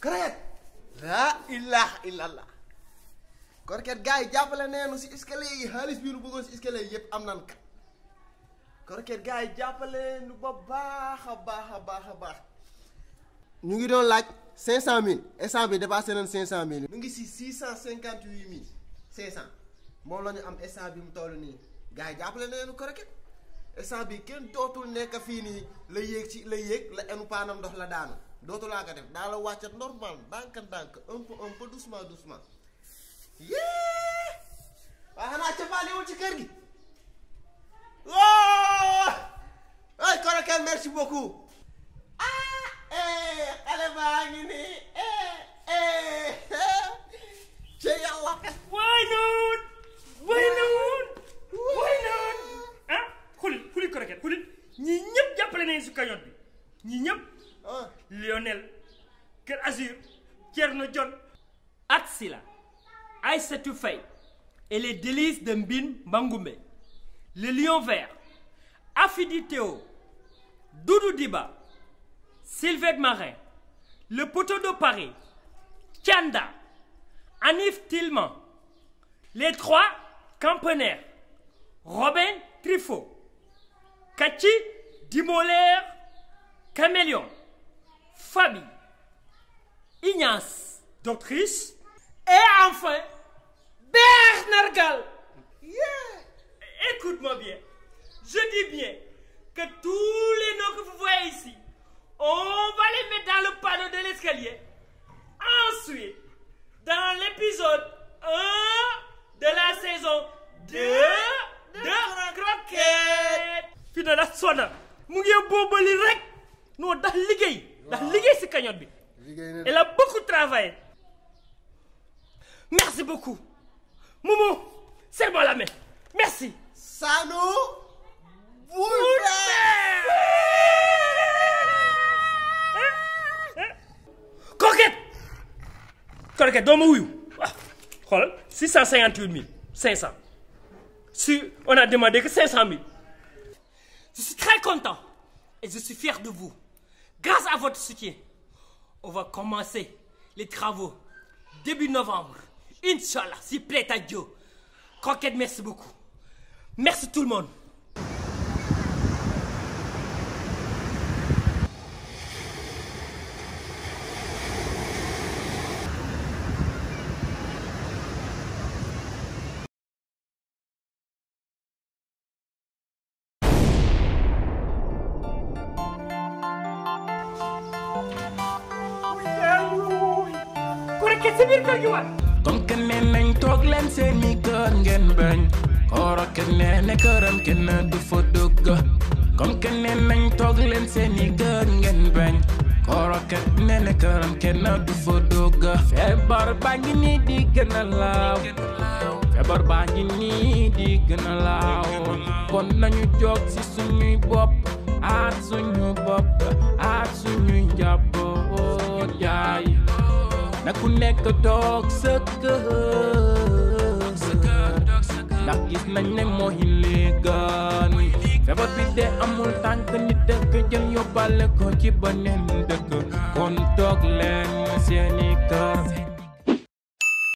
Croquette laa ilaha illallah Croquette gars yi jàppale neenu si escalier yi xaalis bii nu bëggoon si escalier yi yëpp am nan ka Croquette gars yi jàppale nu ba baax a baax a baax a baax ñu ngi doon laaj cinq cent mille instant bi dépassé nañ cinq cent mille ñu ngi si six cent cinquante huit mille cinq cent moom la ñu am instant bi mu toll nii gars yi jàppale neenu Croquette instant bi kenn dootul nekk fii nii la yéeg ci la yéeg la enu paanam ndox la daanu dootulaa ko def daa la wàccat normal ndànk ndànk un peu un peu doucement doucement yee waaye xanaa cappaandiwul ci kër gi woo ay Croquette merci beaucoup ah eh xale baa ngi nii eh eh ci yàlla Why not? Why not? Why not? ah xulil xulil Croquette xulil ñii ñëpp jàppale nañu si cagnotte bi ñii ñëpp ah Lionel Kër Azur Thierno John Atsila Aïssatou Faye et les délices de Mbin Bangoumbe le lion vert Afidi Théo Doudou Diba Sylvette Marin le poteau de Paris Tianda Anif Tillman les trois campagnards Robin Truffaut Kachi Dimolaire Caméléon Fabi Ignace d'Autriche et enfin Bernard Gall Écoute-moi bien je dis bien que tous les noms que vous voyez ici on va les mettre dans le panneau de l'escalier ensuite dans l'épisode 1 de la saison 2 de Croquette fi na la sona mu ngi boobali rek non ndax liggéey ndax liggéey si cagnotte bi liggéey na elle a beaucoup travaillé merci beaucoup Momo serre-moi la main merci Sanu Boulpe Croquette Croquette doo ma wuyu ah xoolal 658 500 si on a demandé que 500 000 je suis très content et je suis fier de vous grâce à votre soutien on va commencer les travaux début novembre Inch'Allah si plaît à Dieu Croquette merci beaucoup merci tout le monde Croquette si biir kër gi waat comme que nee nañ toog leen seeni kër ngeen bañ Croquette nee na këram kenn du fa dugg comme que nee nañ toog leen seeni kër ngeen bañ Croquette nee na këram kenn du fa dugg feebar baa ngi nii di gën a laaw feebar baa ngi nii di gën a laaw kon nañu jóg ci suñuy bopp aar suñu bopp aar suñuy njaboot yaay na ku nekk toog sa kër ndax gis nañ ne mooy li gën feebar bi de amul tànk nit dëkk jël yóbbale ko ci beneen dëkk kon toog leen seeni kër